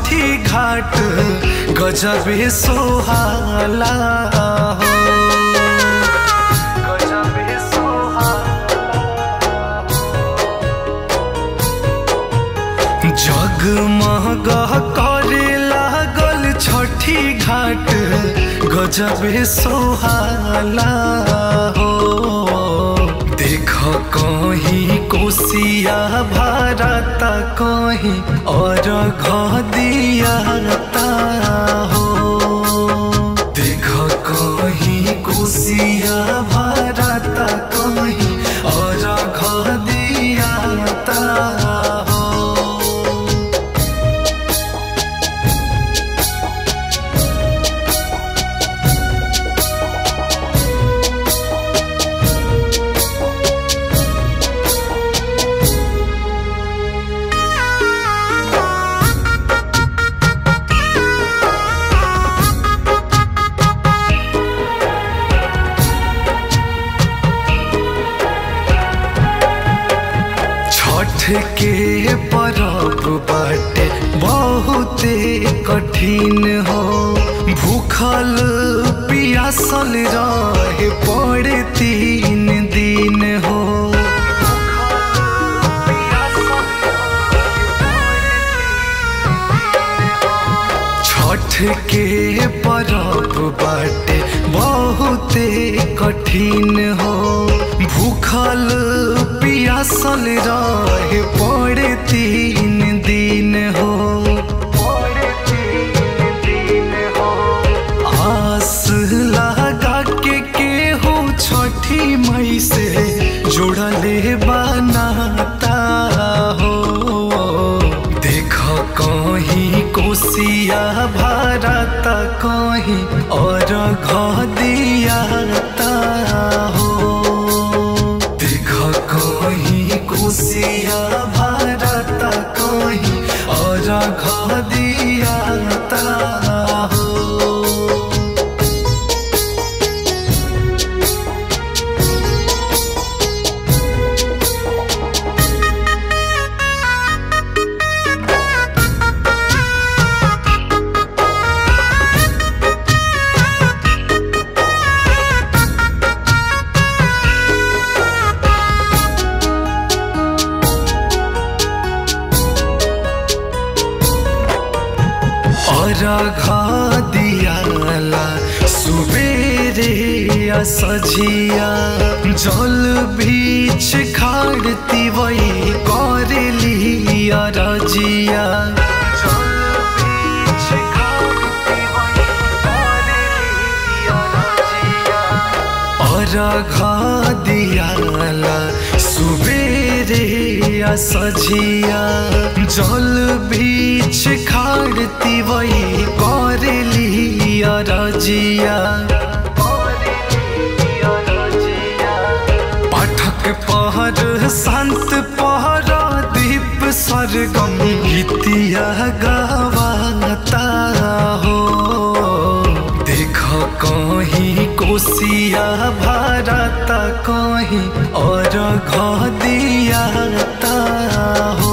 छठी घाट गजबे सोहाला हो गजबे जगमग करे लागल छठी घाट गजबे सोहाला हो देख कहीं कोसिया भारता कहीं और घदियाता हो देख कहीं कोसिया भारता कहीं और घदियाता हो छठ के परब बाटे बहुते कठिन हो भूखल पियासल रहे पड़े तीन दिन हो छठ के परब बाटे बहुते कठिन हो भूखल पियासल रहे पड़े तीन दिन हो आस लगा के केहू छठी मई से जुड़ले बनाता हो देख कहीं कोसिया भारत कहीं और घदियाता हो देख कहीं कोसिया भारत कहीं और घदियाता हो और दियाला सुबेरे सझिया जल बीच खाड़ती वही करली रजिया और दियाला सुबेरे सझिया जल बीच खाड़ती वही करली रजिया पाठक पहर संत पहर दीप सरगम गीतिया गावाता हो देख कहीं कोसिया भारत कहीं और घदियाता हो